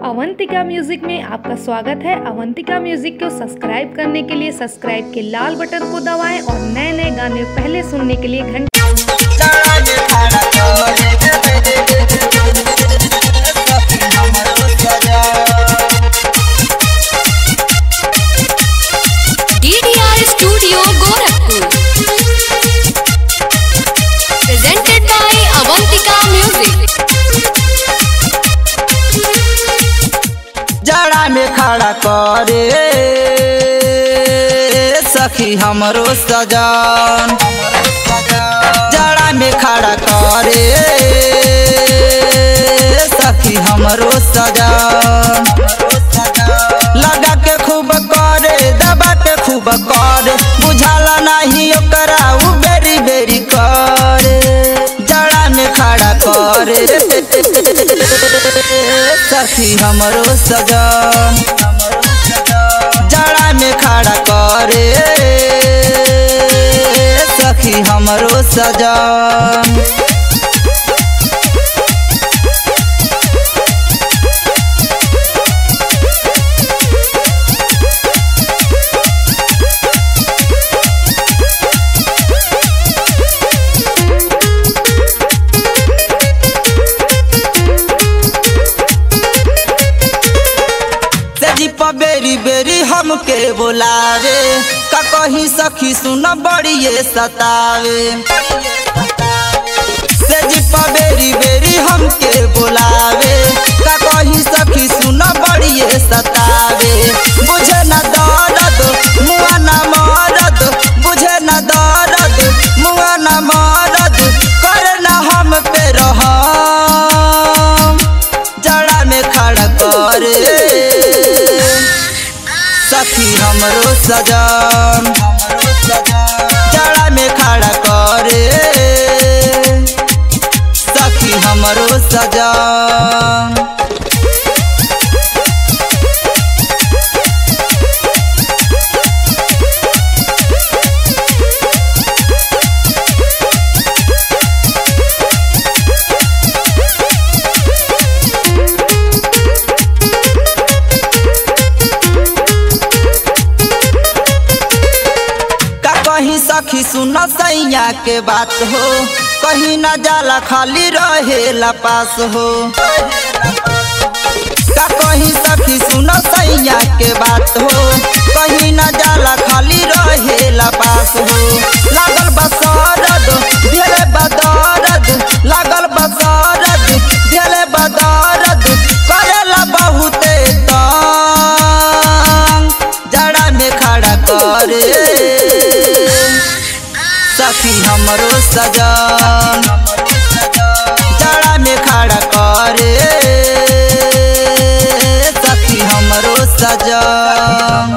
Avantika music में आपका स्वागत है अवंतिका म्यूजिक को सब्सक्राइब करने के लिए सब्सक्राइब के लाल बटन को दबाएं और नए नए गाने पहले सुनने के लिए घंटे DDR Studio Gorakhpur. Presented by Avantika Music. जड़ा में खड़ा करे सखी हमरो सजन जड़ा में खड़ा करे सखी हमरो सजन लगा के खूब करे दबा के खूब करे बुझाला नहीं ओकरा उ बेरी बेरी करे जड़ा में खड़ा करे सखी हमरो सजन जड़ा में खड़ा करे सखी हमरो सजन तेजी पर बेरी बेरी हमके बोलावे का कहीं सखी सुन बड़िए सतावे तेजी पर बेरी बेरी हमके बोलावे का कहीं सखी सुन बड़िए सतावे बुझे न दर्द मुआ न मरद बुझे न दर्द मुआ न मरद करे न हम पे रहम जड़ा में खड़ा करे सखी हमरो सजन जड़ा में खड़ा करे सखी हमरो सजन का कहीं सखी सुन सैया के बात हो कहीं न जाला खाली रहेला पास हो का कहीं सखी सुन सैया के बात हो कहीं न जाला खाली रहेला पास हो लागल बसरद ढेले बदरद लागल बसरद ढेले बदरद करेला बहुते तंग जड़ा में खड़ा करे सखी हमरो सजन जड़ा में खड़ा करे सखी हमरो सजन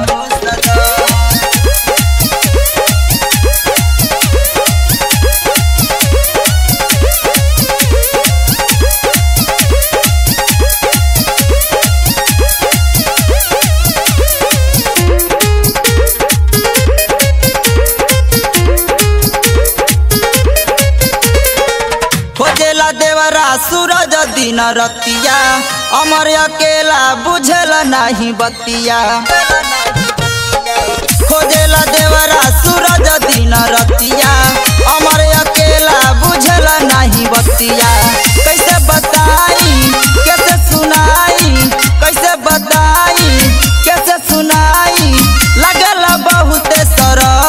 खोजेला देवरा सूरज दिन रतिया अमर अकेला बुझेला नहीं बतिया खोजेला देवरा सूरज दिन रतिया अमर अकेला बुझेला नहीं बतिया कैसे बताई कैसे सुनाई कैसे बताई कैसे सुनाई लगला बहुते सरम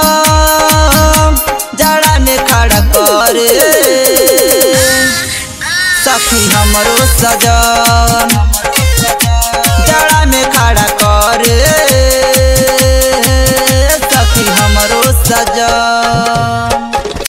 जड़ा में खड़ा करे सखी हमरो सजन